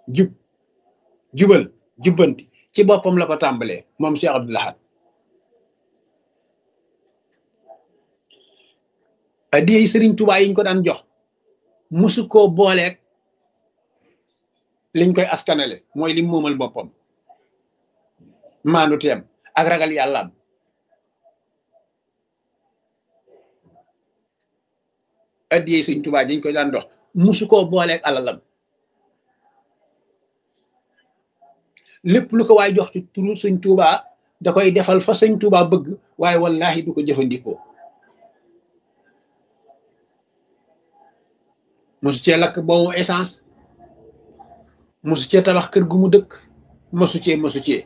jub jubal jubbanti ci boppam la ko tàmbalee moom Cheikh Abdoul Ahad addiyey sëriñ Tuubaa yiñ ko daan jox musu koo booleeg liñ koy askanale mooy lim moomal boppam maandu teem ak ragal yàllaam addiyey sëriñ Tuubaa yiñ koy daan jox musu koo booleeg alalam lépp lu ko waay jox ci turu sëñ Tuubaa da koy defal fa sëñ Tuubaa bëgg waaye wallahi du ko jëfandikoo mosu cee lakk boobu essence mosu cee tabax kër gu mu dëkk mosu cee mosu cee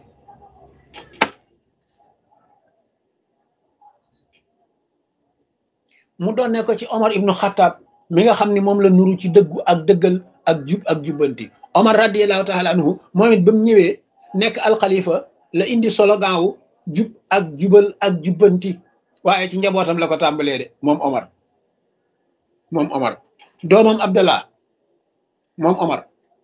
mu doon ne ko ci Omar ibnu Xattaab mi nga xam ne moom la nuru ci dëggu ak dëggal ak jub ak jubbanti Omar radiallahu taala anhu moom it ba mu ñëwee nekk alxalifa la indi slogan wu jub ak jubal ak jubbanti waaye ci njabootam la ko tàmbalee de moom Omar moom Omar doomam Abdallah moom Omar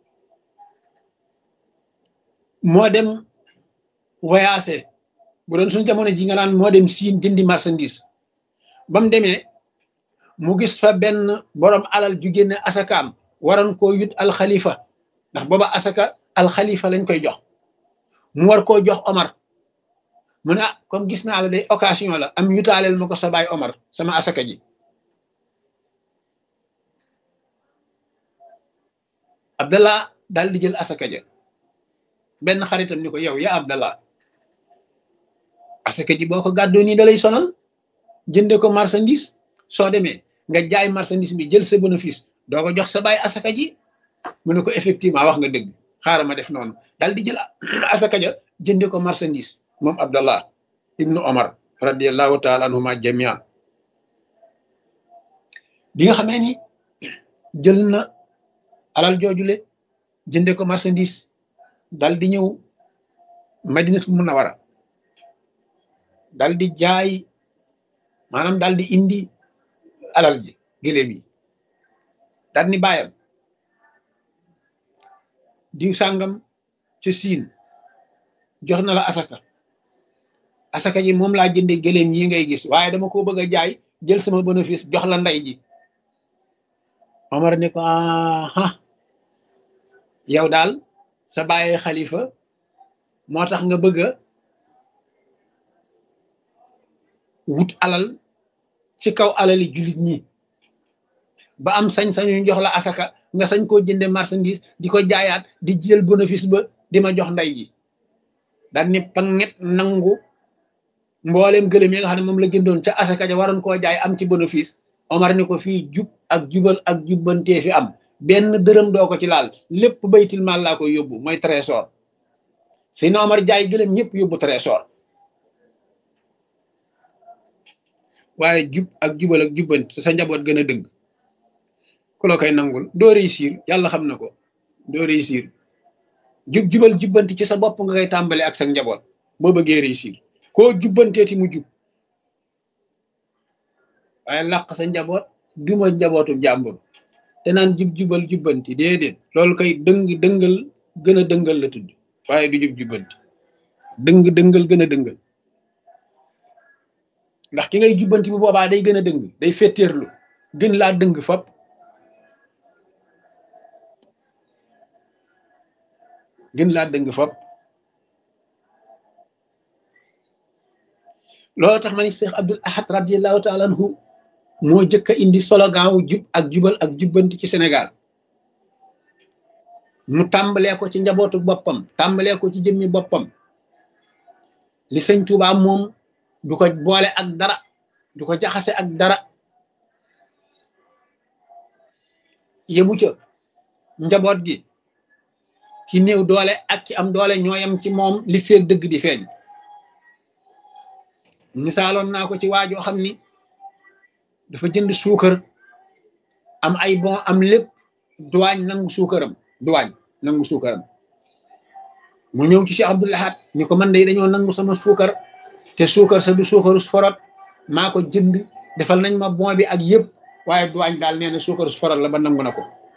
moo dem voyagé bu doon suñu jamono ji nga naan moo dem siin jëndi marchandise ba mu demee mu gis fa benn borom alal ju génne asakaam waroon koo yut alxalifa ndax booba asaka alxalifa lañ koy jox mu war koo jox Omar mu ne ah comme gis naa la day occasion la am yutaaleel ma ko sa baay Omar sama asaka ji Abdallah daal di jël asaka ja benn xaritam ni ko yow ya Abdallah asaka ji boo ko gàddoo nii da lay sonal jënde ko marchandise soo demee nga jaay marchandise bi jël sa bénéfice doo ko jox sa baay asaka ji mu ne ko effectivement wax nga dëgg xaaral ma def noonu daal di jël asaka ja jënde ko marchandise moom Abdallah ibnu Omar radiallahu taala anhuma jamian bi nga xamee ni jël na alal joojule jënde ko marchandise dal di ñëw madinatul munawara dal di jaay maanaam dal di indi alal ji gëléem yi dal ni bàyyam diw sàngam ci siin jox na la asaka asaka ji moom laa jënde gëléem yi ngay gis waaye dama ko bëgg a jaay jël sama bénéfice jox la ndey ji Omar ni ko aha yow daal sa bàyyi xalifa moo tax nga bëgg a wut alal ci kaw alali jullit ñi ba am sañ-sañu jox la asaka nga sañ koo jënde marchandise di ko jaayaat di jël bénéfice ba di ma jox ndey ji daal ni panget nangu mbooleem gëlëm yi nga xam ne moom la jëndoon ca asaka ja waroon koo jaay am ci bénéfice Omar ni ko fii jub ak jubal ak jubbantee fi am benn dërëm doo ko ci laal lépp baytil maal laa koy yóbbu mooy trésor si na Omar jaay gëlëm ñëpp yóbbu trésor waaye jub ak jubal ak jubbanti sa njaboot gën a dëgg ku la koy nangul doo réussir yàlla xam na ko doo réussir jub jubal jubbanti ci sa bopp nga koy tàmbale ak sa njaboot boo bëggee réussir koo jubbanteeti mu jub waaye làq sa njaboot duma njabootu jàmbur te naan jub jubal jubbanti déedéet loolu koy dëng dëngal gën a dëngal la tudd waaye du jub jubbanti dëng dëngal gën a dëngal ndax ki ngay jubbanti bu boobaa day gën a dëng day fetteerlu gën laa dëng fop gën laa dëng fop loolu tax ma ni Cheikh Abdoul Ahad radiallahu taala anhu moo jëkk a indi slogan wu jub ak jubal ak jubbanti ci Sénégal mu tàmbalee ko ci njabootu boppam tàmbalee ko ci jëmmi boppam li sëñ Tuubaa moom du ko boole ak dara du ko jaxase ak dara yëbu ca njaboot gi ki néew doole ak ki am doole ñooyam ci moom li feeg dëgg di feeñ misaaloon naa ko ci waajoo xam ni dafa jënd suukar am ay bon am lépp duwaañ nangu suukaram duwaañ nangu suukaram mu ñëw ci Cheikh Abdoul Ahad ni ko man de dañoo nangu sama suukar te suukar sa du suukaru forot maa ko jënd defal nañ ma bon bi ak yëpp waaye duwaañ daal nee na suukaru forot la ba nangu na ko